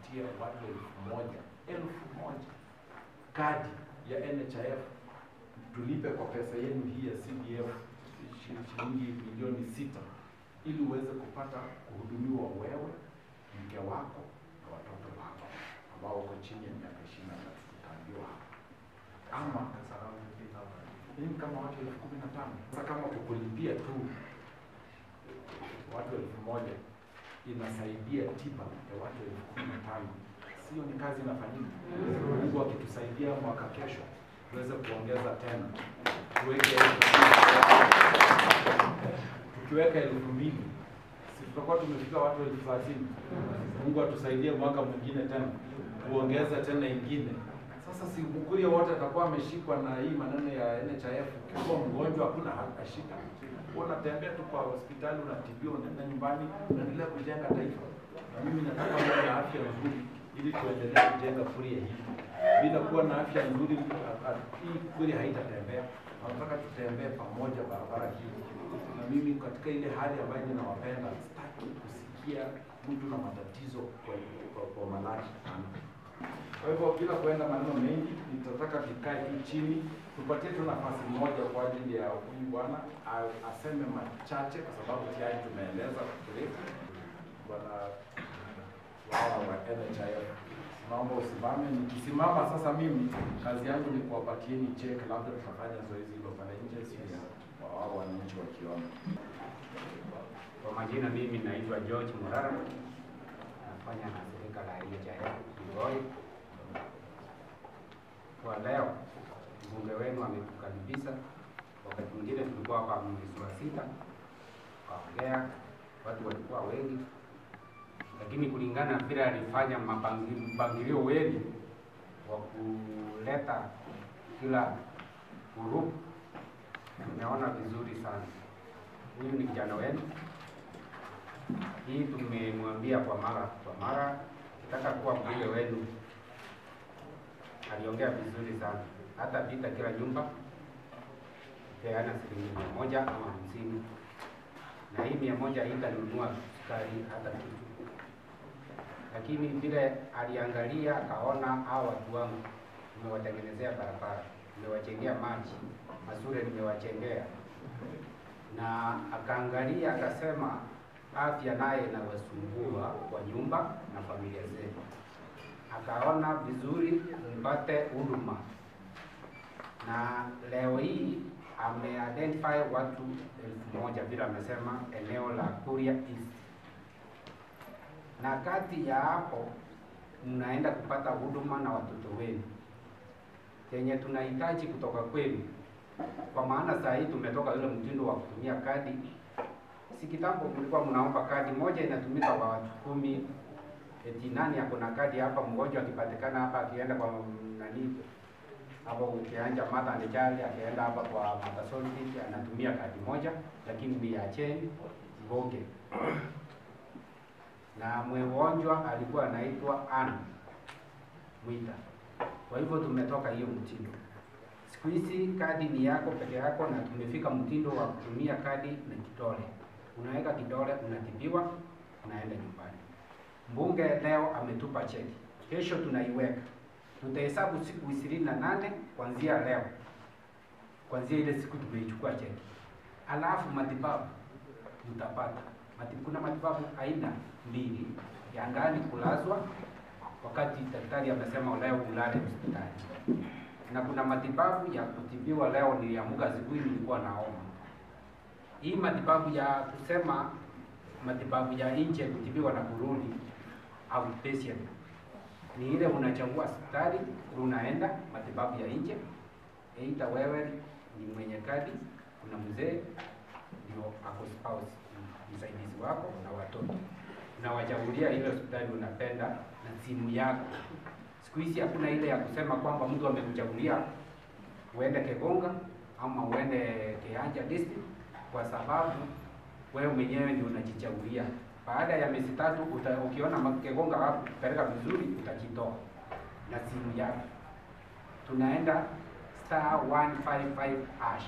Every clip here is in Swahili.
tupatie watu elfu moja elfu moja kadi ya NHIF tulipe kwa pesa yenu hii ya CDF shi- shilingi milioni sita ili uweze kupata kuhudumiwa wewe, mke wako na watoto wako ambao wako chini ya miaka ishirini na tatu tutaambiwa hapa ama hii kama watu elfu kumi na tano. Sasa kama kukulipia tu watu elfu moja inasaidia tiba ya watu elfu kumi na tano, sio ni kazi inafanyika? Mungu akitusaidia mwaka kesho tuweze kuongeza tena, tuweke tukiweka elfu mbili si tutakuwa tumefika watu elfu thelathini. Mungu atusaidie mwaka mwingine tena tuongeze tena ingine. Sasa si Mkuria wote atakuwa ameshikwa na hii maneno ya NHIF. Ukiwa mgonjwa hakuna hata shida, Wewe unatembea tu kwa hospitali, unatibiwa, unaenda nyumbani, unaendelea kujenga taifa. Na mimi nataka uwe na afya nzuri ili tuendelee kujenga Kuria hii. Bila kuwa na afya nzuri, a- a- hii Kuria haitatembea. Nataka tutembee pamoja barabara hii, na mimi katika ile hali ambayo ninawapenda, sitaki kusikia mtu na matatizo kwa, kwa, kwa malaji kwa hivyo bila kuenda maneno mengi, nitataka tukae tu chini, tupatie tu nafasi moja kwa ajili ya huyu bwana a- aseme machache, kwa sababu tayari tumeeleza kwa kirefu. Bwana wao wa NHIF, naomba usimame. Nikisimama sasa, mimi kazi yangu ni kuwapatieni cheki, labda tutafanya zoezi hilo pale nje, sio ya wao wananchi wakiona. Kwa majina mimi naitwa George Murara, nafanya na shirika la NHIF Migori. Kwa leo mbunge wenu ametukaribisha. Wakati mwingine tulikuwa hapa mwezi wa sita, kaongea, watu walikuwa wengi, lakini kulingana na vile alifanya mapangi- mpangilio wenu wa kuleta kila grupu, tumeona vizuri sana. Huyu ni kijana wenu hii tumemwambia kwa mara kwa mara, nataka kuwa mbunge wenu. Aliongea vizuri sana, hata pita kila nyumba peana shilingi mia moja ama hamsini, na hii mia moja haitanunua sukari hata kitu, lakini vile aliangalia akaona hao watu wangu nimewatengenezea barabara, nimewachengea maji mazuri, nimewachengea na akaangalia akasema afya naye inawasumbua kwa nyumba na familia zetu. Akaona vizuri mpate huduma, na leo hii ameidentify watu elfu moja vile amesema eneo la Kuria East, na kati ya hapo mnaenda kupata huduma na watoto wenu yenye tunahitaji kutoka kwenu, kwa maana saa hii tumetoka yule mtindo wa kutumia kadi si kitambo mlikuwa mnaomba kadi moja inatumika kwa watu kumi. Eti nani ako na kadi hapa? Mgonjwa akipatikana hapa, akienda kwa nani hapo, ukianja Martha and Child, akienda hapa kwa Martha Solid anatumia kadi moja, lakini miacheni Mboge na mgonjwa alikuwa anaitwa Ann Mwita. Kwa hivyo tumetoka hiyo mtindo. Siku hizi kadi ni yako peke yako, na tumefika mtindo wa kutumia kadi na kidole unaweka kidole, unatibiwa, unaenda nyumbani. Mbunge leo ametupa cheki, kesho tunaiweka, tutahesabu siku ishirini na nane kuanzia leo, kuanzia ile siku tumeichukua cheki. Alafu matibabu utapata Mati, kuna matibabu aina mbili ya ndani kulazwa, wakati daktari amesema leo ulale hospitali, na kuna matibabu ya kutibiwa. Leo niliamka asubuhi nilikuwa naoma hii matibabu ya kusema matibabu ya nje kutibiwa na kurudi outpatient ni ile unachagua hospitali unaenda matibabu ya nje, aidha wewe ni mwenye kadi, kuna mzee ndio ako spouse msaidizi wako na watoto, unawachagulia ile hospitali unapenda na simu yako. Siku hizi hakuna ile ya kusema kwamba mtu amekuchagulia uende Kegonga ama uende Kianja district kwa sababu wewe mwenyewe ndio unajichagulia. Baada ya miezi tatu uta, ukiona Kegonga hakupeleka vizuri utajitoa na simu yako. Tunaenda star 155 hash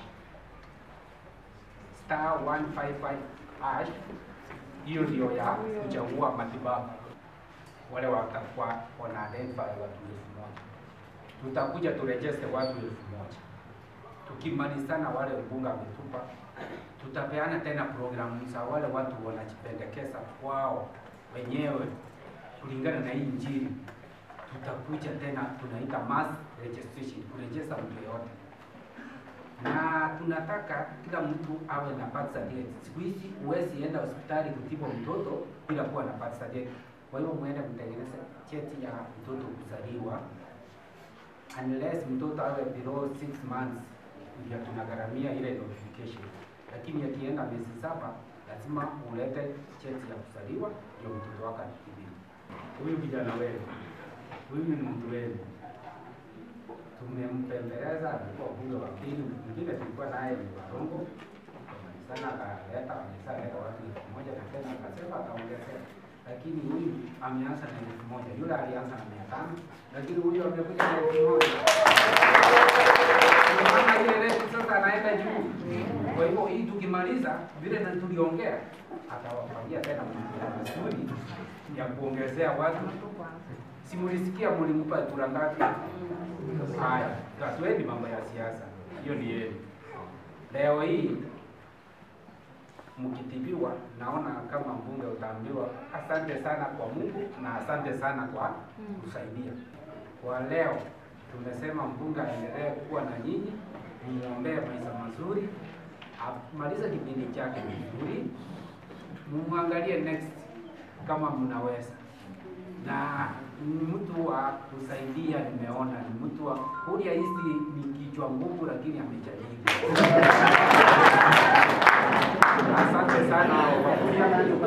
star 155 hash, hiyo ndio ya kuchagua matibabu. wale watakuwa wana identify watu elfu moja tutakuja turejeste watu elfu moja tukimalizana wale mbunge ametupa tutapeana tena programu za wale watu wanajipendekeza kwao wenyewe kulingana na hii injili tutakuja tena tunaita mass registration kurejesta mtu yoyote na tunataka kila mtu awe na birth certificate. Siku hizi huwezi enda hospitali kutibu mtoto bila kuwa na birth certificate. Kwa hivyo mwende mtengeneze cheti ya mtoto kuzaliwa, unless mtoto awe below 6 months, ndio tunagharamia ile notification. Lakini akienda miezi saba, lazima ulete cheti ya kuzaliwa ndio mtoto wako atibiwe. Huyu kijana wenu, huyu ni mtu wenu tumempembeleza, alikuwa bunge wa pili. Mwingine tulikuwa naye ni Warongo sana, akaleta ameshaleta watu elfu moja na tena akasema ataongezea, lakini huyu ameanza na elfu moja yule alianza na mia tano lakini huyu amekuja na elfu moja Unaona ile rate sasa anaenda juu. Kwa hivyo hii tukimaliza vile na tuliongea, atawafanyia tena mzuri ya kuongezea watu. Simulisikia mlimpa kura ngapi? Haya, tatueni mambo ya siasa, hiyo ni yenu. Leo hii mkitibiwa, naona kama mbunge utaambiwa asante sana kwa Mungu na asante sana kwa kusaidia. Kwa leo tumesema mbunge aendelee kuwa na nyinyi, mumwombee maisha mazuri, amalize kipindi chake vizuri, mumwangalie next kama mnaweza na ni mtu wa kusaidia, nimeona ni mtu wa kulia hizi ni kichwa ngumu, lakini amejaribu. Asante sana kwa kuja.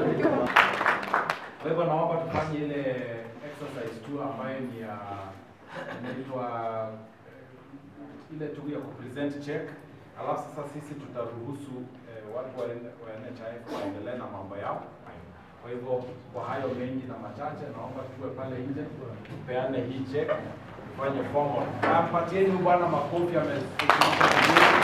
Kwa hivyo naomba tufanye ile exercise tu ambayo ni ya inaitwa eh, ile tu ya kupresent check, alafu sasa sisi tutaruhusu eh, watu wa wa NHIF waendelee na mambo yao. Kwa hivyo kwa hayo mengi na machache, naomba tuwe pale nje tupeane hii check, tufanye formal. Na patieni huyu bwana makofi ame